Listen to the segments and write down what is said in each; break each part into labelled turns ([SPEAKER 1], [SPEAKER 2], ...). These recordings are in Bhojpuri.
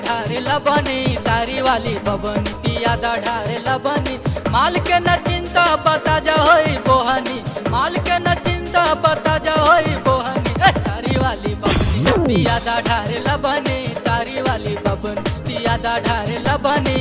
[SPEAKER 1] ढारे लबनी तारी वाली बबनी पिया दा ढारे लबनी माल के न चिंता बता जा होई बोहनी माल के न चिंता बता जा होई बोहनी ए, तारी वाली बबनी पिया दा ढारे लबनी तारी वाली बबनी पिया दा ढारे लबनी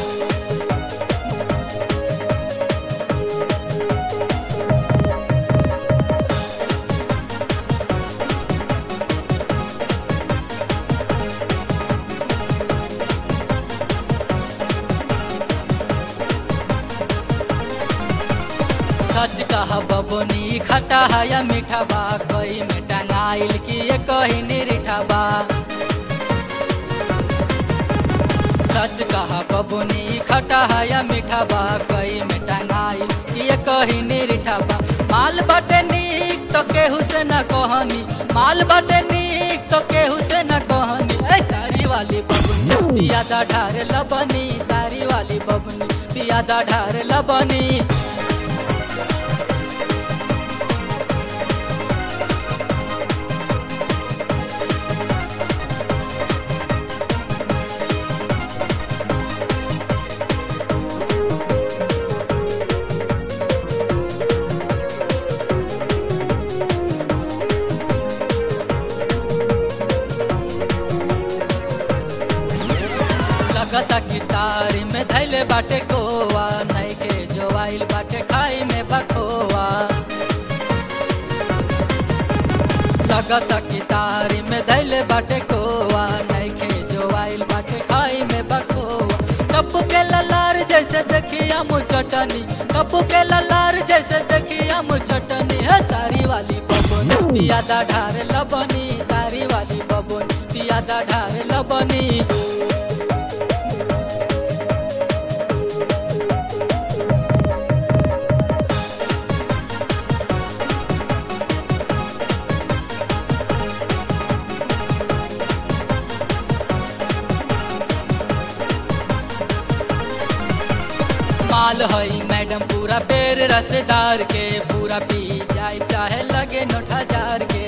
[SPEAKER 1] सच कहा बबनी खटा है या मीठा बा कोई में टंगाइल की ये कही निरीठा बा सच कहा बबनी खटा है या मीठा बा कोई में टंगाइल की ये कही निरीठा बा माल बटे नीक तो केहू से न कहनी माल बटे नीक तो केहू से न कहनी ए तारी वाली बबनी पिया दा ढारे लबनी तारी वाली बबनी पिया दा ढारे लबनी लगता कि तारी में धैले बाटे गोवा नहीं के जोवाइल बाटे खाई में बखोवा लगता कि तारी में धैले बाटे गोवा नहीं के जोवाइल बाटे खाई में बखोवा टप्पू के ललार जैसे देखिया मु चटनी टप्पू के ललार जैसे देखिया मु चटनी है तारी वाली बबनी पिया दा ढारे लबनी तारी वाली बबनी पिया दा ढारे लबनी माल हई मैडम पूरा बेर रसदार के पूरा पी जाए चाहे लगे नोट हजार के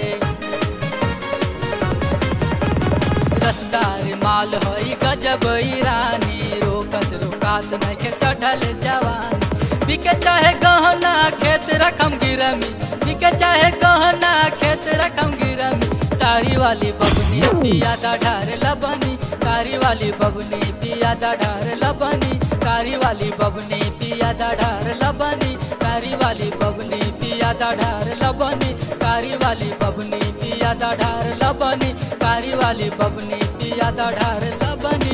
[SPEAKER 1] रसदार माल हई गजब रानी रोकत रोकात नखे चढ़ल जवान बिके चाहे गहना खेत रखम गिरमी बिके चाहे गहना खेत रखम गिरमी तारी वाली बबनी पिया दा ढार लबनी तारी वाली बबनी पिया दा ढार लबनी तारी वाली बबनी पिया दा ढार लबनी तारी वाली बबनी पिया दा ढार लबनी तारी वाली बबनी पिया दा ढार लबनी तारी वाली बबनी पिया दा ढार लबनी